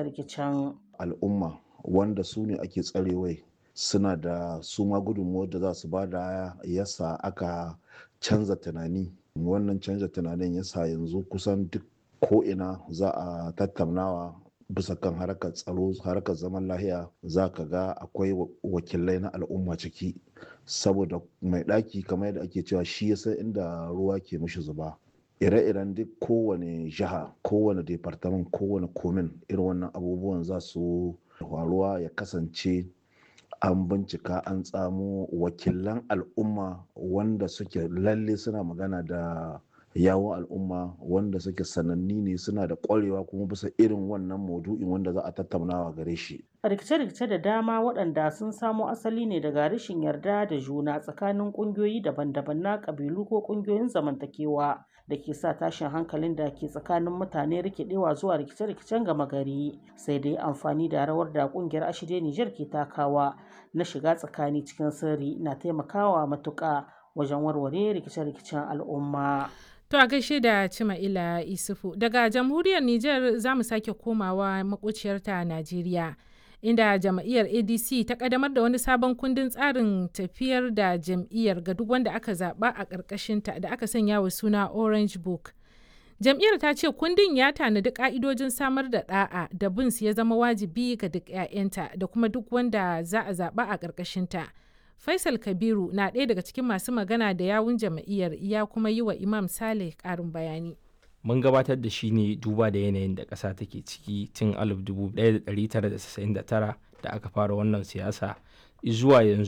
rikice-rikicen. al'umma wanda su ne ake tsarewai suna da su ma gudunmuwar da za su ba da yasa aka canza tunani wannan canza tunanin yasa yanzu kusan duk ko'ina za a tattaunawa bisa kan harkar tsaro harkar zaman lahiya za ka ga akwai wakilai na al'umma ciki saboda mai ɗaki kamar yadda ake cewa shi ya san inda ruwa ke mishi zuba ire-iren duk kowane jiha kowane departament kowane komin irin wannan abubuwan za su faruwa ya kasance an bincika an tsamo wakilan al'umma wanda suke lalle suna magana da yawon al'umma wanda suke sananni ne suna da kwarewa kuma bisa irin wannan maudu'in wanda za a tattaunawa gare shi rikice-rikice da dama waɗanda sun samo asali ne daga rashin yarda da juna tsakanin ƙungiyoyi daban-daban na ƙabilu ko ƙungiyoyin zamantakewa da ke sa tashin hankalin da ke tsakanin mutane rikidewa zuwa rikice-rikicen gama gari sai dai amfani da rawar da ƙungiyar ashirya Nijar ke takawa na shiga tsakani cikin sirri na taimakawa matuƙa wajen warware rikice-rikicen al'umma. To a gaishe da Cima'ila Isufu daga jamhuriyar Nijar za mu sake komawa maƙociyarta Najeriya. inda jam'iyyar adc ta kadamar da wani sabon kundin tsarin tafiyar da jam'iyyar ga duk wanda aka zaba a ƙarƙashinta da aka sanya wa suna orange book jam'iyyar ta ce kundin ya tanadi ƙa'idojin samar da ɗa'a da bin su ya zama wajibi ga duk 'ya'yanta da kuma duk wanda za a zaba a ƙarƙashinta faisal kabiru na ɗaya daga cikin masu magana da yawun jam'iyyar ya kuma yi wa imam saleh ƙarin bayani mun gabatar da shi ne duba da yanayin da ƙasa take ciki tun 1999 da aka fara wannan siyasa zuwa yanzu